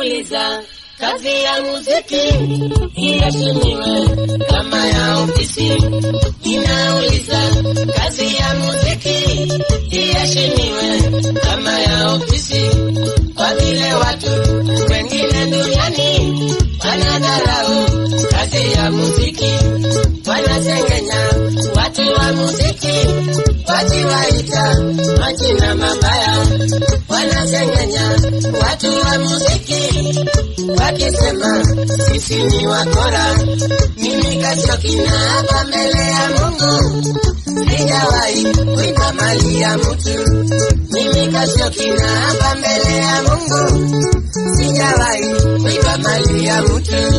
Ninauliza, kazi ya muziki iheshimiwe kama ya ofisi. Ninauliza, kazi ya muziki iheshimiwe kama ya ofisi, kwa vile watu wengine duniani wanadharau kazi ya muziki, wanasengenya watu wa muziki, wakiwaita majina mabaya, wanasengenya watu wa muziki, wakisema sisi ni wakora. Mimi Kasioki na hapa mbele ya Mungu sijawahi kuiba mali ya mtu. Mimi Kasioki na hapa mbele ya Mungu sijawahi kuiba mali ya mtu.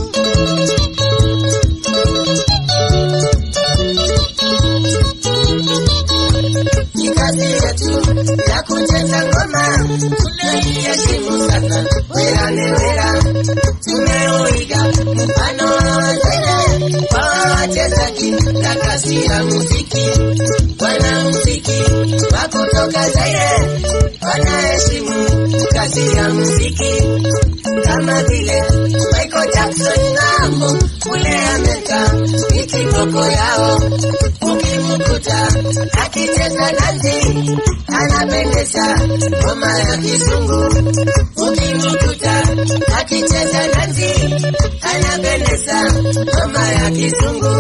ni kazi yetu ya kucheza ngoma, tunaiheshimu sana werane wera. Tumeuiga mfano wa wazee kwa wachezaji na kazi ya muziki. Wanamuziki wa kutoka Zaire wanaheshimu kazi ya muziki kama vile Michael Jackson ng'ambo kule Amerika ni kiboko yao. Ukimkuta akicheza dansi anapendeza ngoma ya kizungu. Ukimkuta akicheza dansi anapendeza ngoma ya kizungu.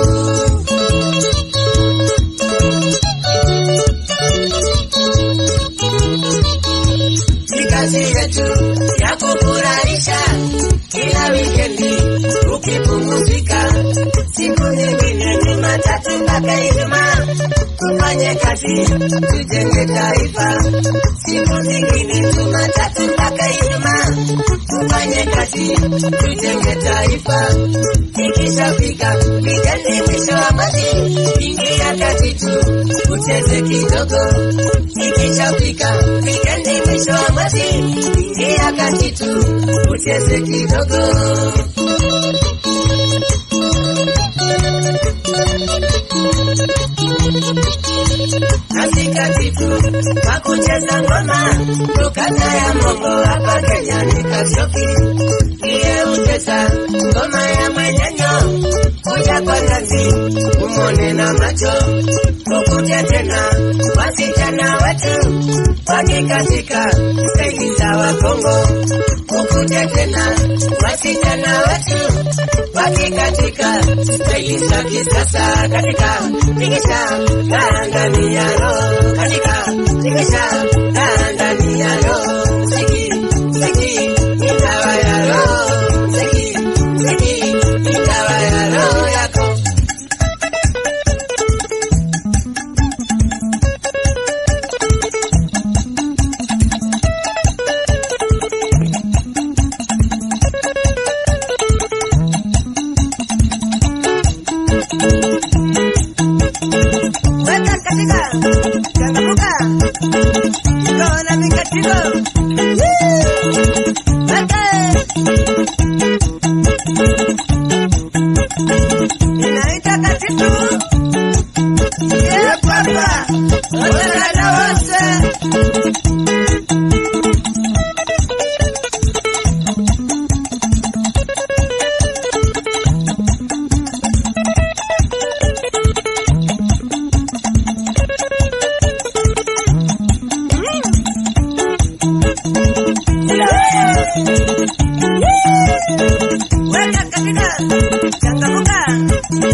ni kazi yetu ya kufurahisha kila wikendi ukipumzika. Siku nyingine Jumatatu mpaka Ijumaa tufanye kazi tujenge taifa. Siku zingine Jumatatu mpaka Ijumaa tufanye kazi tujenge taifa. Ikishafika wikendi mwisho wa mwezi, ingia kati tu ucheze kidogo. Ikishafika wikendi mwisho wa mwezi, ingia kati tu ucheze kidogo. Katikatifu kwa kucheza ngoma tukanda ya mongo hapa Kenya ni Kasioki ndiye ucheza ngoma ya mwenyenyo kuja kwa ngazi umone na macho ukuje tena wasichana wetu wakikatika steji za Wakongo ukuje tena wasichana wetu wakikatika steji za kisasa katika tingisha kaa ndani ya roho katika tingisha kaa ndani ya roho mziki mziki ni dawa ya roho mziki mziki ni dawa ya roho yako Weka katika changamuka iko na mikatiko Weka inaita katitu ya papa wadada wose weka katika changamuka